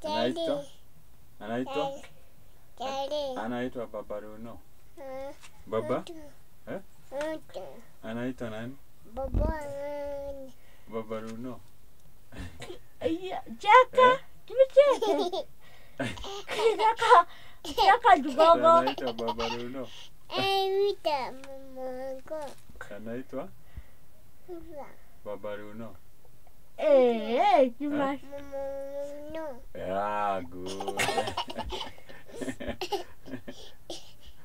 Anaitwa anaitwa Daddy. anaitwa Baba Runo. Ah, Baba mtu. Eh? Mtu. anaitwa nani? Baba nani? Baba Runo. Iya, Cheka. Eh? Tumecheka. Cheka. Cheka kidogo. Anaitwa Baba Runo. Ewita mamangu. Anaitwa Uva. Baba Runo. Eh, eh, Juma. Mamangu. Yeah, good.